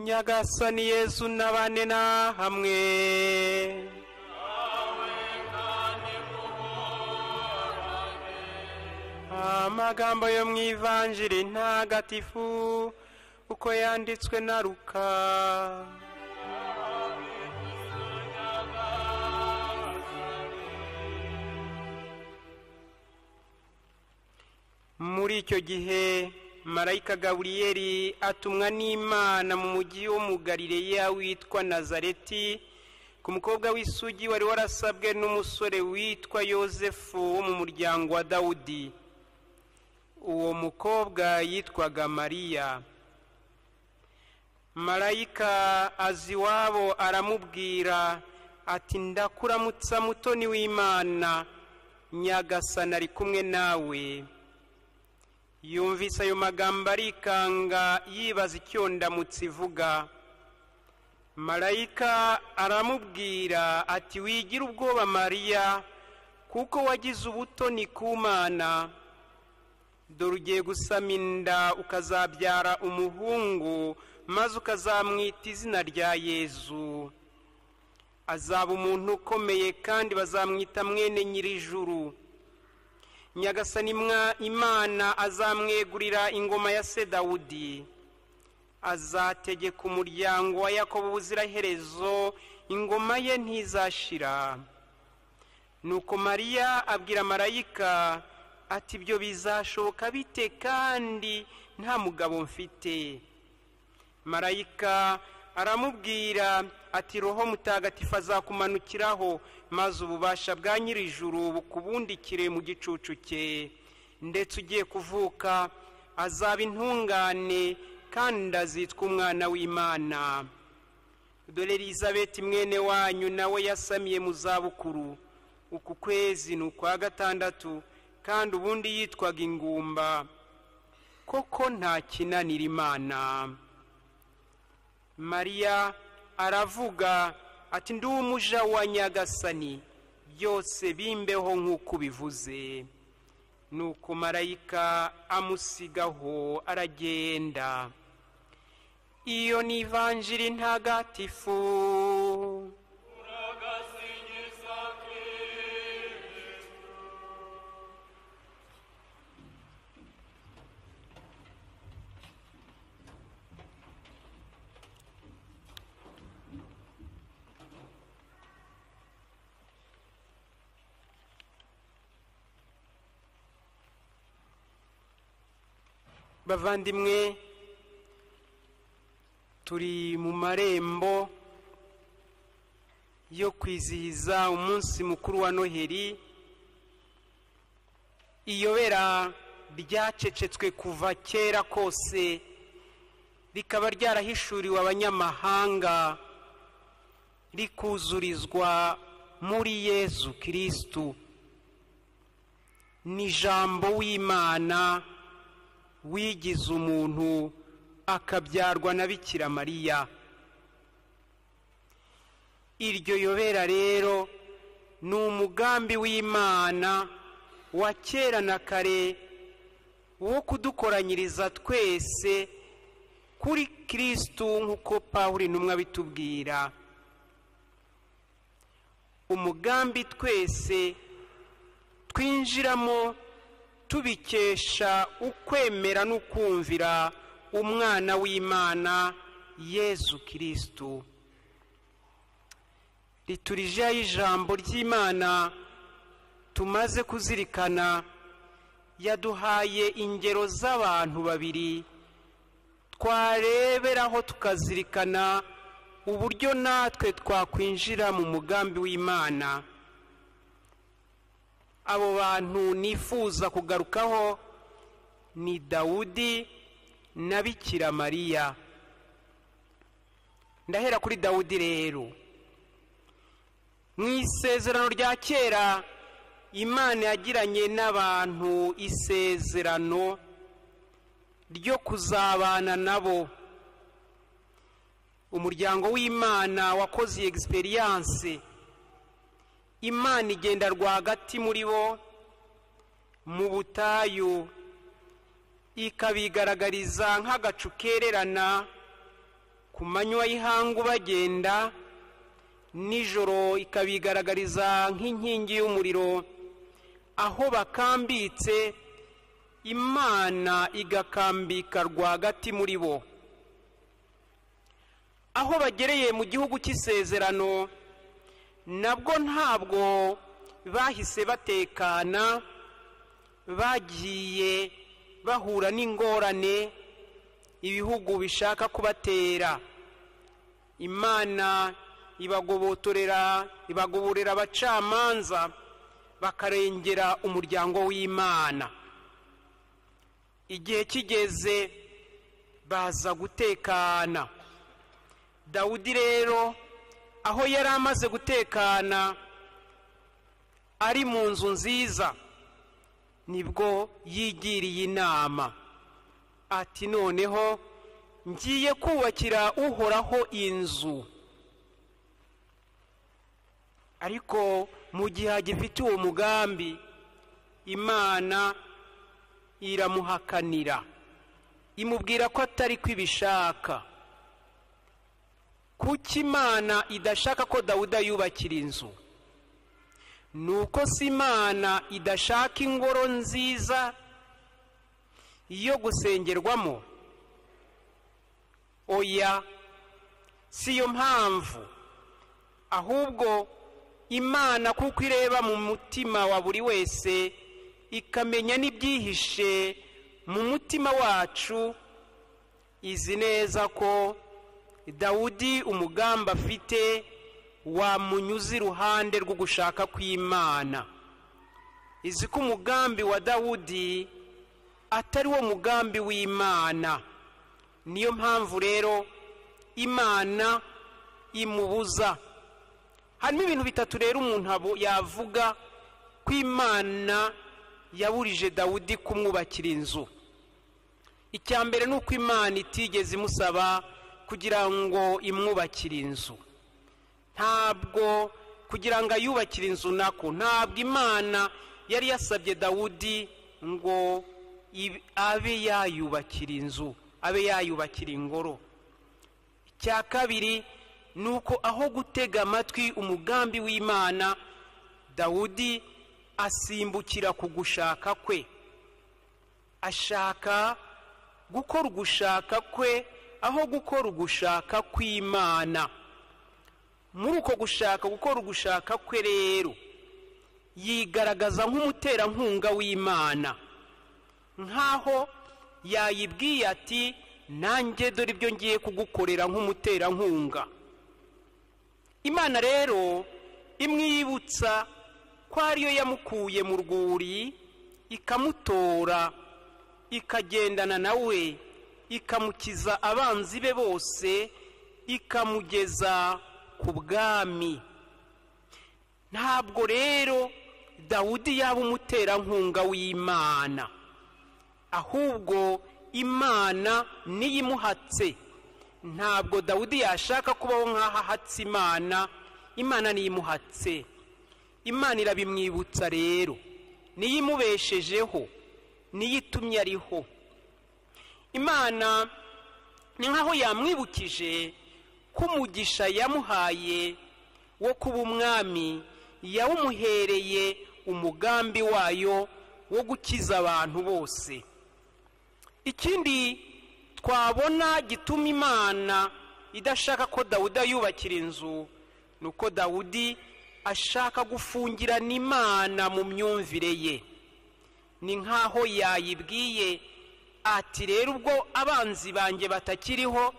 nyagasani yesu n'abane na hamwe amagambo yo mu ivanjiri ntagatifu uko yanditswe na ruka muri icyo gihe marayika gaburiyeri atumwa n'imana mu mujyi wo mu garireya witwa nazareti ku mukobwa w'isugi wari warasabwe n'umusore witwa yosefu wo mu muryango wa dawudi uwo mukobwa yitwaga mariya marayika azi iwabo aramubwira ati ndakuramutsa mutoni w'imana nyagasana ari kumwe nawe yumvise ayo magambo arikanga yibaza icyo ndamutse ivuga marayika aramubwira ati wigira ubwoba mariya kuko wagize ubutoni ku mana dore ugiye gusama inda ukazabyara umuhungu maze ukazamwita izina rya yezu azaba umuntu ukomeye kandi bazamwita mwene nyir'ijuru nyagasani imana azamwegurira ingoma ya se dawudi azategeka umuryango wa yakobo ubuziraherezo ingoma ye ntizashira nuko mariya abwira marayika ati ibyo bizashoboka bite kandi nta mugabo mfite marayika aramubwira ati roho mutagatifu azakumanukiraho maze ububasha bwa nyir'ijuru bukubundikire mu gicucu cye ndetse ugiye kuvuka azaba intungane kandi azitwa umwana w'imana dore elizabeth mwene wanyu nawe yasamiye mu zabukuru uku kwezi ni ukwa gatandatu kandi ubundi yitwaga ingumba koko nta kinanira imana mariya aravuga ati ndi umuja wa nyagasani byose bimbeho nk'uko ubivuze nuko marayika amusigaho aragenda iyo ni ivanjiri ntagatifu bavandimwe turi mu marembo yo kwizihiza umunsi mukuru wa noheri iyobera ryacecetswe kuva kera kose rikaba ryarahishuriwe abanyamahanga rikuzurizwa muri yesu kirisitu ni ijambo w'imana wigize umuntu akabyarwa na bikira mariya iryo yobera rero ni umugambi w'imana wa kera na kare wo kudukoranyiriza twese kuri kirisitu nk'uko pawuri intumwa bitubwira umugambi twese twinjiramo tubikesha ukwemera n'ukumvira umwana w'imana yesu kirisitu riturijeho ijambo ry'imana tumaze kuzirikana yaduhaye ingero z'abantu babiri twareberaho tukazirikana uburyo natwe twakwinjira mu mugambi w'imana abo bantu nifuza kugarukaho ni dawudi na bikira mariya ndahera kuri dawudi rero mu isezerano rya kera imana yagiranye n'abantu isezerano ryo kuzabana nabo umuryango w'imana wakoze iyi egisperiyanse imana igenda rwagati muri bo mu butayu ikabigaragariza nk'agacu kererana ku manywa y'ihangu bagenda nijoro ikabigaragariza nk'inkingi y'umuriro aho bakambitse imana igakambika rwagati muri bo aho bagereye mu gihugu cy'isezerano nabwo ntabwo bahise batekana bagiye bahura n'ingorane ibihugu bishaka kubatera imana ibagobotorera ibagoborera abacamanza bakarengera umuryango w'imana igihe kigeze baza gutekana dawudi rero aho yari amaze gutekana ari mu nzu nziza nibwo yigiriye inama ati noneho ngiye kubakira uhoraho inzu ariko mu gihe agifite uwo mugambi imana iramuhakanira imubwira ko atari kwibishaka kuko imana idashaka ko dawuda yubakira inzu ni uko si imana idashaka ingoro nziza yo gusengerwamo oya si yo mpamvu ahubwo imana kuko ireba mu mutima wa buri wese ikamenya n'ibyihishe mu mutima wacu izi neza ko dawudi umugambi afite wamunyuze iruhande rwo gushaka kw'imana izi ko umugambi wa dawudi atari wo mugambi w'imana niyo mpamvu rero imana imubuza harimo ibintu bitatu rero umuntu yavuga ko imana yaburije dawudi kumwubakira inzu icya mbere ni uko imana itigeze imusaba kugira ngo imwubakire inzu ntabwo kugira ngo ayubakire inzu nako ntabwo imana yari yasabye dawudi ngo abe yayubakira inzu abe yayubakira ingoro icya kabiri ni uko aho gutega amatwi umugambi w'imana dawudi asimbukira ku gushaka kwe ashaka gukora ugushaka kwe aho gukora ugushaka kw'imana muri uko gushaka gukora ugushaka kwe rero yigaragaza nk'umuterankunga w'imana nk'aho yayibwiye ati nanjye dore ibyo ngiye kugukorera nk'umuterankunga imana rero imwibutsa ko ariyo yamukuye mu rwuri ikamutora ikagendana nawe ikamukiza abanzi be bose ikamugeza ku bwami ntabwo rero dawudi yaba umuterankunga w'imana ahubwo imana niyo imuhatse ntabwo dawudi yashaka kubaho nk'aho ahatse imana imana niyo imuhatse imana irabimwibutsa rero niyo imubeshejeho niyo itumye ariho imana ni nk'aho yamwibukije ko umugisha yamuhaye wo kuba umwami yawumuhereye umugambi wayo wo gukiza abantu bose ikindi twabona gituma imana idashaka ko dawudi ayubakira inzu ni uko dawudi ashaka gufungirana imana mu myumvire ye ni nk'aho yayibwiye ati rero ubwo abanzi banjye batakiriho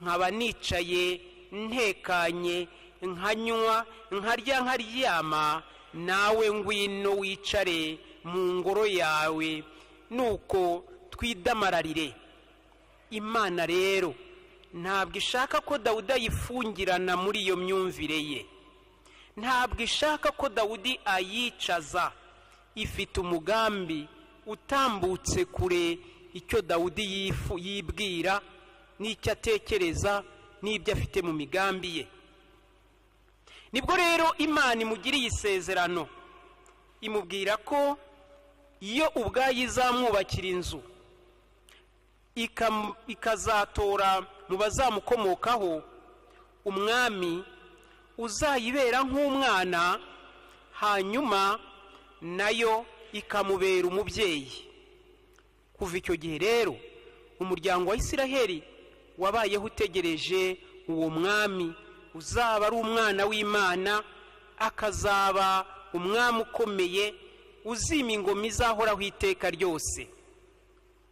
nkaba nicaye ntekanye nkanywa nkarya nkaryama nawe ngwino wicare mu ngoro yawe nuko twidamalarire imana rero ntabwo ishaka ko dawudi ayifungirana muri iyo myumvire ye ntabwo ishaka ko dawudi ayicaza ifite umugambi utambutse kure icyo dawudi yibwira n'icyo atekereza n'ibyo afite mu migambi ye nibwo rero imana imugiriye isezerano imubwira ko iyo ubwayo izamwubakira inzu ikazatora mu bazamukomokaho umwami uzayibera nk'umwana hanyuma nayo ikamubera umubyeyi kuva icyo gihe rero umuryango wa isiraheli wabayeho utegereje uwo mwami uzaba ari umwana w'imana akazaba umwami ukomeye uzima ingoma izahoraho iteka ryose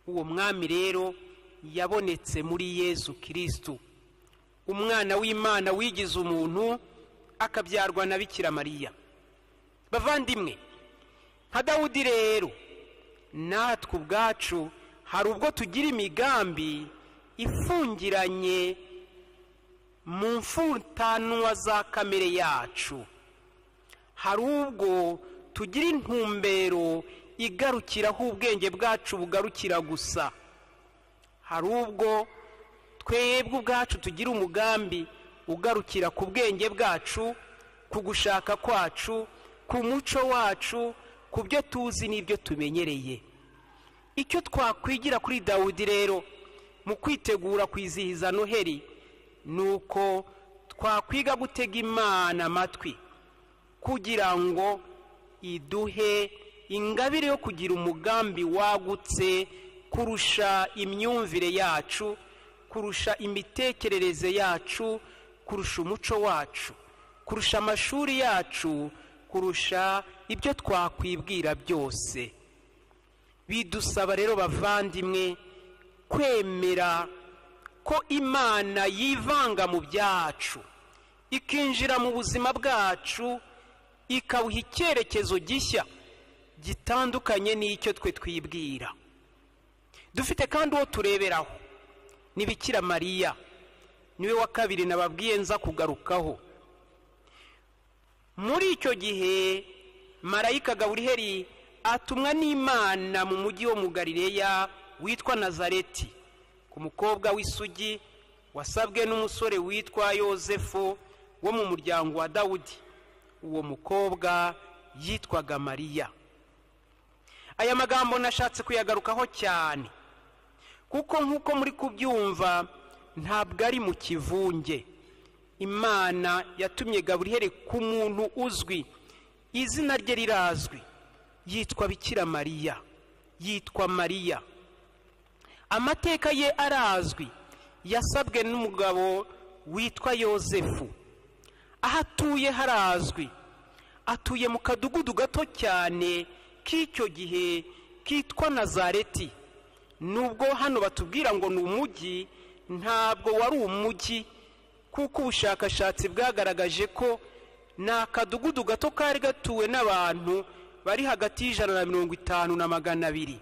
uwo mwami rero yabonetse muri yezu kirisitu umwana w'imana wigize umuntu akabyarwa na bikira mariya bavandimwe nka dawudi rero natwe ubwacu hari ubwo tugira imigambi ifungiranye mu mfutanwa za kamere yacu hari ubwo tugira intumbero igarukiraho ubwenge bwacu bugarukira gusa hari ubwo twebwe ubwacu tugira umugambi ugarukira ku bwenge bwacu ku gushaka kwacu ku muco wacu ku byo tuzi n'ibyo tumenyereye icyo twakwigira kuri dawudi rero mu kwitegura kwizihiza noheli ni uko twakwiga gutega imana amatwi kugira ngo iduhe ingabire yo kugira umugambi wagutse kurusha imyumvire yacu kurusha imitekerereze yacu kurusha umuco wacu kurusha amashuri yacu kurusha ibyo twakwibwira byose bidusaba rero bavandimwe kwemera ko imana yivanga mu byacu ikinjira mu buzima bwacu ikabuha icyerekezo gishya gitandukanye n'icyo twe twibwira dufite kandi uwo tureberaho ni bikira mariya niwe wa kabiri nababwiye nza kugarukaho muri icyo gihe marayika gaburiheri atumwa n'imana mu mujyi wo mu garireya witwa nazareti ku mukobwa w'isugi wasabwe n'umusore witwa yosefu wo mu muryango wa dawudi uwo mukobwa yitwaga mariya aya magambo nashatse kuyagarukaho cyane kuko nk'uko muri kubyumva ntabwo ari mu kivunge imana yatumye gaburiyeri ku muntu uzwi izina rye rirazwi yitwa bikira mariya yitwa mariya amateka ye arazwi yasabwe n'umugabo witwa yosefu aho atuye harazwi atuye mu kadugudu gato cyane k'icyo gihe kitwa nazareti nubwo hano batubwira ngo ni umujyi ntabwo wari umujyi kuko ubushakashatsi bwagaragaje ko ni akadugudu gato kari gatuwe n'abantu bari hagati y'ijana na mirongo itanu na magana abiri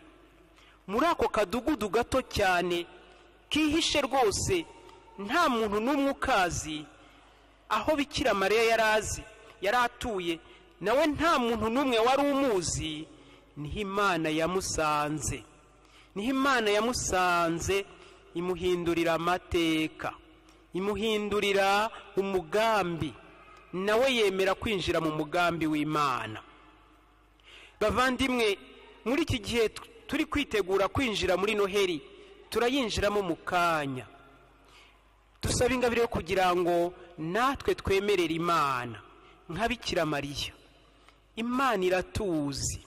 muri ako kadugudu gato cyane kihishe rwose nta muntu n'umwe ukazi aho bikira mariya yari azi yari atuye nawe nta muntu n'umwe wari umuzi niho imana yamusanze niho imana yamusanze imuhindurira amateka imuhindurira umugambi nawe yemera kwinjira mu mugambi w'imana bavandimwe muri iki gihe turi kwitegura kwinjira muri noheli turayinjiramo mu kanya dusaba ingabire yo kugira ngo natwe twemerere imana nkabikira mariya imana iratuzi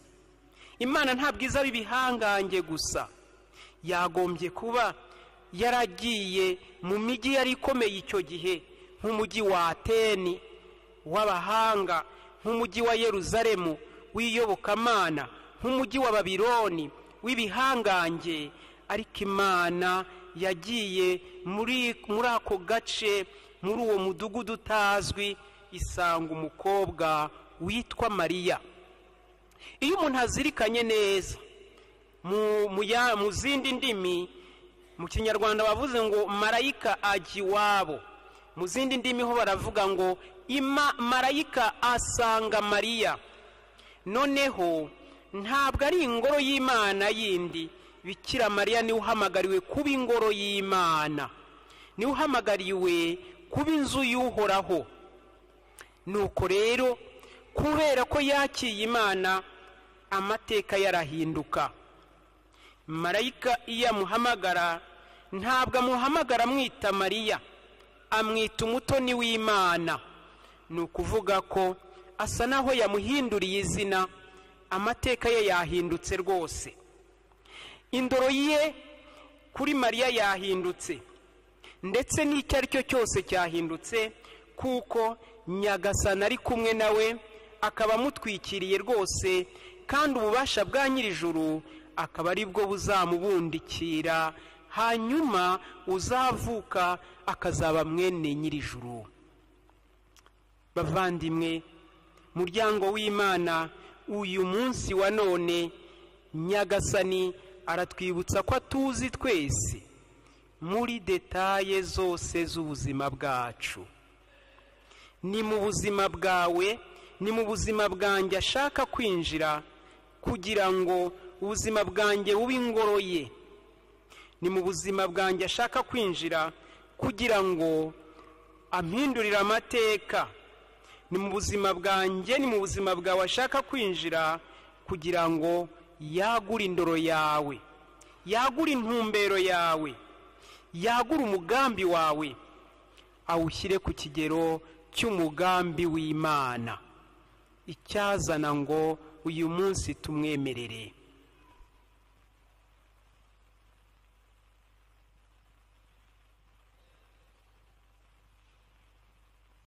imana nta bwiza b'ibihangange gusa yagombye kuba yaragiye mu mijyi yari ikomeye icyo gihe nk'umujyi wa ateni w'abahanga nk'umujyi wa yeruzaremu w'iyobokamana nk'umujyi wa babironi w'ibihangange ariko imana yagiye muri ako gace muri uwo mudugudu utazwi isanga umukobwa witwa mariya iyo umuntu azirikanye neza mu zindi ndimi mu kinyarwanda bavuze ngo marayika ajya iwabo mu zindi ndimi ho baravuga ngo ima marayika asanga mariya noneho ntabwo ari ingoro y'imana yindi bikira mariya niwe uhamagariwe kuba ingoro y'imana niwe uhamagariwe kuba inzu y'uhoraho nuko rero kubera ko yakiye imana amateka yarahinduka marayika iyo amuhamagara ntabwo amuhamagara amwita mariya amwita umutoni w'imana ni ukuvuga ko asa naho yamuhinduriye izina amateka ye yahindutse rwose indoro ye kuri mariya yahindutse ndetse n'icyo ari cyo cyose cyahindutse kuko nyagasana ari kumwe nawe akaba amutwikiriye rwose kandi ububasha bwa nyir'ijuru akaba ari bwo buzamubundikira hanyuma uzavuka akazaba mwene nyir'ijuru bavandimwe muryango w'imana uyu munsi wa none nyagasani aratwibutsa ko atuzi twese muri detaye zose z'ubuzima bwacu ni mu buzima bwawe ni mu buzima bwanjye ashaka kwinjira kugira ngo ubuzima bwanjye bube ingoro ye ni mu buzima bwanjye ashaka kwinjira kugira ngo ampindurire amateka ni mu buzima bwanjye ni mu buzima bwawe ashaka kwinjira kugira ngo yagure indoro yawe yagure intumbero yawe yagure umugambi wawe awushyire ku kigero cy'umugambi w'imana icyazana ngo uyu munsi tumwemerere